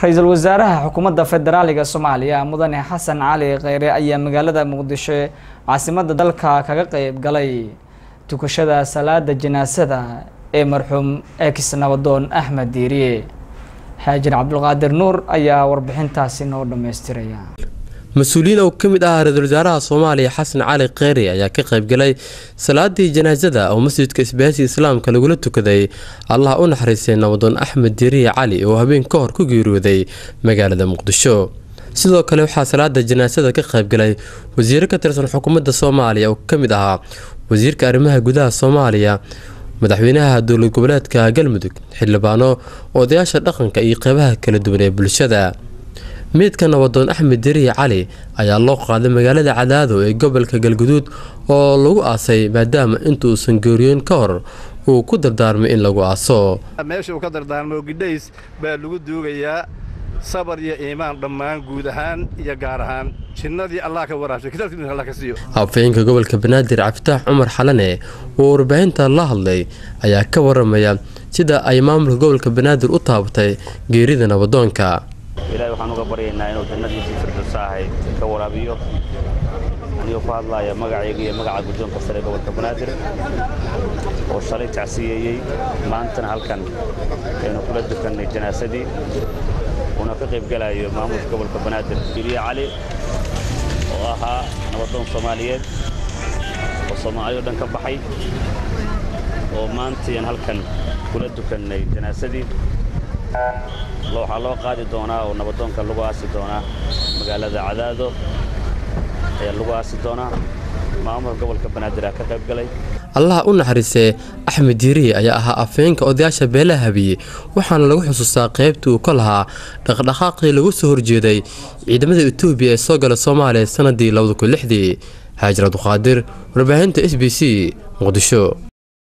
ra-iisul wasaaraha xukuumadda federaaliga soomaaliya mudane xasan cali kheyre ayaa magaalada muqdisho caasimadda dalka kaga qeyb galay tukashada salaada janaasada ee marxuum ex nabadoon axmed diiriye xaajin cabdulqaadir nuur ayaa warbixintaasi noo dhammaystiraya mas-uuliyiin oo ka mid ah ra-iisul wasaaraha soomaaliya xasan cali kheyri ayaa ka qaybgalay salaadii janaasada oo masjidka isbaahisi islaamka lagula tukaday allah u naxariistay nabadoon axmed diiriye cali oo habeen ka hor ku geeriyooday magaalada muqdisho sidoo kale waxaa salaada janaasada ka qaybgalay wasiiro ka tirsan xukuumadda soomaaliya oo ka mid ahaa wasiirka arrimaha gudaha soomaaliya madaxweynaha dowlad goboleedka galmudug xildhibaano odayaasha dhaqanka iyo qeybaha kala duwan ee bulshada meydka nabadoon axmed deriye cali ayaa loo qaaday magaalada cadaado ee gobolka galguduud oo lagu aasay maadaama intuusan geeriyoon ka hor uu ku dardaarmay in lagu aaso meesha uu ka dardaarmo gidhays baa lagu duugayaa sabar iyo iimaan dhammaan guud ahaan iyo gaar ahaan jinnadii allah ka waraabshay kitaabkiisa allah ka siiyo afayeenka gobolka banaadir cabditaax cumar xalane oo warbaahinta la hadlay ayaa ka waramaya sida ay maamulka gobolka banaadir u taabatay geerida nabadoonka ilaahay waxaan uga baryaynaa inuu jannadiisii firdowsa ahayd ka waraabiyo anigoo ku hadlaaya magacayga iyo magaca guddoonka sare ee gobolka banaadir oo shalay tacsiyeeyey maantana halkan aynu kula dukannay janaasadii uuna ka qaybgelayo maamulka gobolka banaadir biliye cali oo ahaa nabadoon soomaaliyeed oo soomaaliyoo dhan ka baxay oo maantayaan halkan kula dukannay janaasadii waxaa loo qaadi doonaa oo nabadoonka lagu aasi doonaa magaalada cadaado ayaa lagu aasi doonaa maamulka gobolka banaadir aa ka qayb galay allaha u naxariistee axmed diiriye ayaa ahaa afeenka odayaasha beelaha habiye waxaana lagu xusuustaa qaybtii uu ka lahaa dhaqdhaqaaqii lagu soo horjeeday ciidamada etoobiya ee soo gala soomaaliya sanadii labadakunlixdii haajir abduqaadir warbaahinta s b c muqdisho